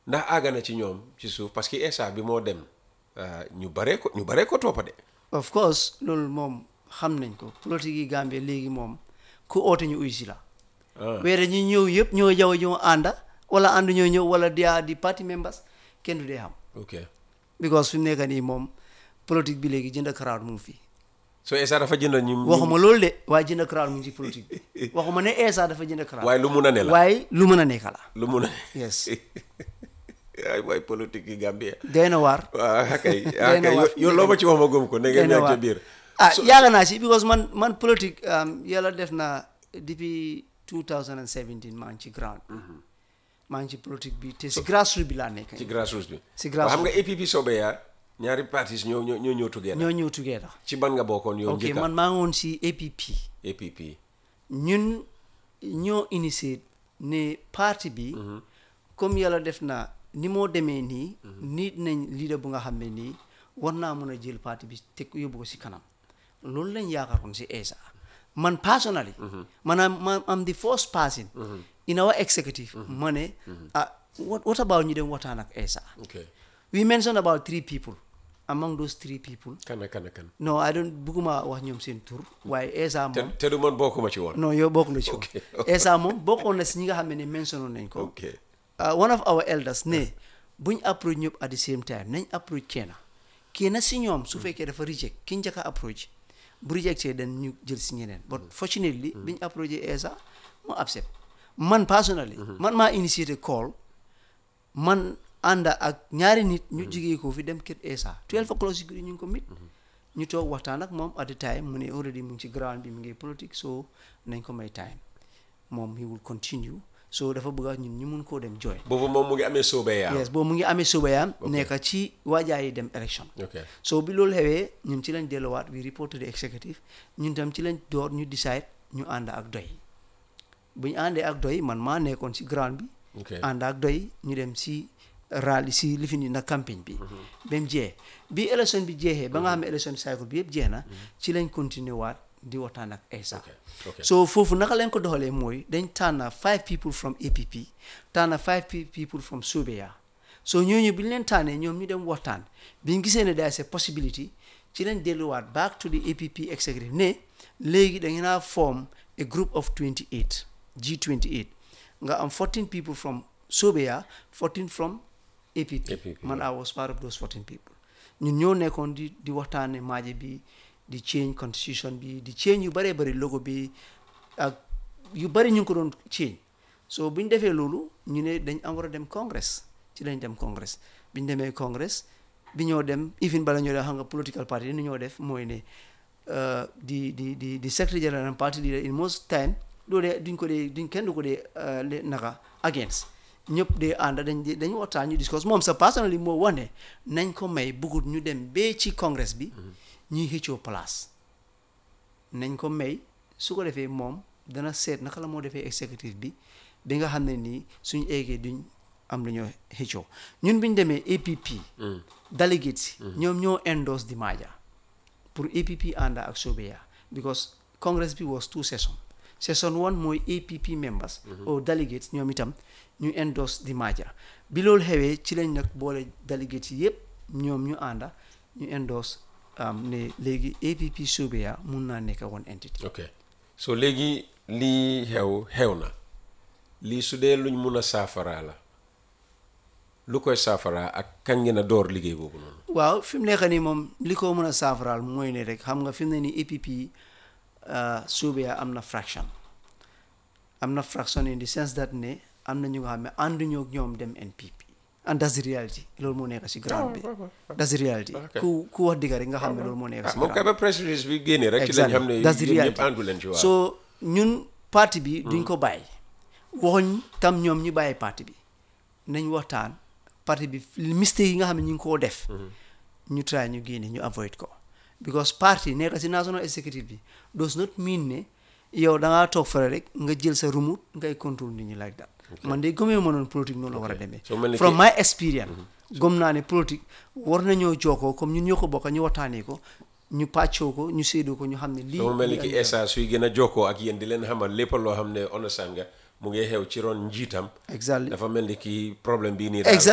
ndax àgg na ci ñoom ci suuf parce que Essa bi moo dem ah, ñu baree ko ñu baree ko toppa de of course loolu moom xam nañ ko politique yi Gambie léegi moom ku oote ñu uy si la ah weere ñi ñëw yëpp ñoo jaw ñoo ànda wala ànd ñoo ñëw wala dia di party members kenn du dee xam ok because fi mu nekk nii moom politique bi léegi jënd crowd mu ngi fi so Essa dafa jënd ñu ñu- waxuma loolu de waaye jënd crowd mu ngi ci politique bi waxuma ne Essa dafa jënd crowd waaye lu mun a ne la waaye lu mën a nekk la lu mun a yes ay waay politique yi Gambie doy na waar waaw kay Doy na kay waar. yow loo ma ci wax ma gëm ko ne doy ngeen na nekk ca waar biir ah yàgg naa si because man man politique um, yàlla def na depuis 2017 maa ngi ci ground maa ngi ci politique bi te si grassroots bi laa nekk ci grassroots bi Si waaw xam grassroots. nga APP sobe yaa ñaari partis ñoo ñoo ñoo ñëw together ñoo ñëw together ci ban nga bokkoon yow ok njëkka man maa ngi woon si APP APP ñun ñoo initié ne parti bi comme yàlla def na ni moo demee nii nit nañ leader bu nga xam ne nii war naa mën a jël parti bi te yóbbu ko si kanam loolu lañ yaakaaroon si Essa man personally maanaam ma am the first person in our executive ma ne ah what, what about ñu dem waxtaan ak Essa ok we mentioned about three people among those three people kan ak kan ak kan no I don't bugguma wax ñoom seen tur waaye Essa te moom te du man bokkuma ci woon non yow bokk na ci woon Ok. Essa moom bokkoon na si ñi nga xam ne mentionné nañ ko ok Uh, one of our elders ne buñ approach ñëpp at the same time nañ approach kenn kenn si ñoom su fekkee dafa reject ki njëkk a approach bu rejecté dañ ñu jël si ñeneen but fortunately biñ approché Essa mu accept man personally man maa initiated call man ànda ak ñaari nit ñu jigee ko fi dem kër Essa 12 o'clock si guddi ñu ngi ko mit ñu toog waxtaan ak moom at the time mu ne already mu ngi ci ground bi mu ngi politique so nañ ko may time moom he will continue so dafa bëgg a ñun ñu mun koo dem join boobu moom mu ngi amee sobe yaa yes boobu mu ngi amee subayaam nekk ci waajaayi dem élection ok so bi loolu xewee ñun ci lañ delluwaat we report to the executive ñun tam ci lañ door ñu decide ñu ànd ak doy bu ñu àndee ak doy man maa nekkoon ci ground bi ok ànd ak doy ñu dem si rally si lifin yi na campagne bi ba mu jeex bi élection bi jeexee ba nga xam ne élection cycle bi yëpp jeex na ci lañ continuer waat di waxtaan ak Essa ok ok so foofu naka lañ ko doxalee mooy dañ tànn five people from APP tànn five pe- people from Sobeya so ñooñu bi ñu leen tànnee ñoom ñu dem waxtaan bi ñu gisee ne there is a possibility ci lañ delluwaat back to the APP executive ne léegi da ngeen a form a group of 28 G28 nga am 14 people from Sobeya 14 from APP, APP, man I was part of those 14 people ñun ñoo nekkoon di di waxtaane maaje bi di change constitution bi di change yu bëree bëri logo bi ak yu bëri ñu ngi ko doon change so bu ñu defee loolu ñu ne dañ am war a dem congress ci lañ dem congress bi ñu demee congress bi ñoo dem even bala ñoo def xam nga political party ni ñoo def mooy ne uh, di di di di secretary general and party leader in most time doo dee duñ ko dee duñ kenn du ko dee uh, le- naka against ñëpp dee ànd dañ di dañ waxtaan ñu discuss moom sa personally moo wax ne nañ ko may bugut ñu dem bee ci congress bi ñuy xëccoo place nañ ko may su ko defee moom dana seet naka la moo defee executive bi bi nga xam ne nii suñu eggee duñ am lu ñoo xëccoo ñun bi ñu demee APP delegates yi ñoom ñoo endorse di maaja pour APP ànda ak Sobeya because congress bi was two session session one mooy APP members or delegates ñoom itam ñu endorse di maaja bi loolu xewee ci lañ nag boole delegates yi yëpp ñoom ñu ànda ñu endorse am ne léegi APP Sobeya mun naa nekk one entity ok so léegi lii xew xew na lii su dee luñ mun a saafaraa la lu koy saafaraa ak kañ ngeen a door liggéey boobu noonu waaw fi mu nekk nii moom li ko mën a saafaraal mooy ne rek xam nga fi mu ne nii APP Sobeya am na fraction am na fraction in the sense that ne am na ñu nga xam ne ànduñoo ak ñoom dem NPP and that's the reality loolu moo nekk si ground bi that's the reality Ok. ku ku wax dëgg rek nga xam ne loolu moo nekk ah si moom kay ground ba press release bi génnee rek ci lañ xam ne that's the yéen ñëpp reality àndu leen ci waaw so ñun parti bi duñ ko bàyyi waxuñ tam ñoom ñu bàyyi parti bi nañ waxtaan parti bi mistake yi nga xam ne ñu ngi koo def ñu try ñu génne ñu avoid ko because parti nekk si national executive bi does not mean ne yow da ngaa toog fare rek nga jël sa remote ngay contrôle nit ñi like that man de gëmee ma noonu politique noonu la war a demee So mel ni from ki- my experience gëm naa ne politique war nañoo jokkoo comme ñun ñoo ko bokk ñu waxtaanee ko ñu pàccoo ko ñu séedoo ko ñu xam ne lii so mu mel ni lii ki ak Essa suy gën a jokkoo ak yéen di leen xamal lépp loo xam ne understand nga mu ngi xew ci ron njiitam exactly dafa mel ni ki problème bii nii daal Exactly.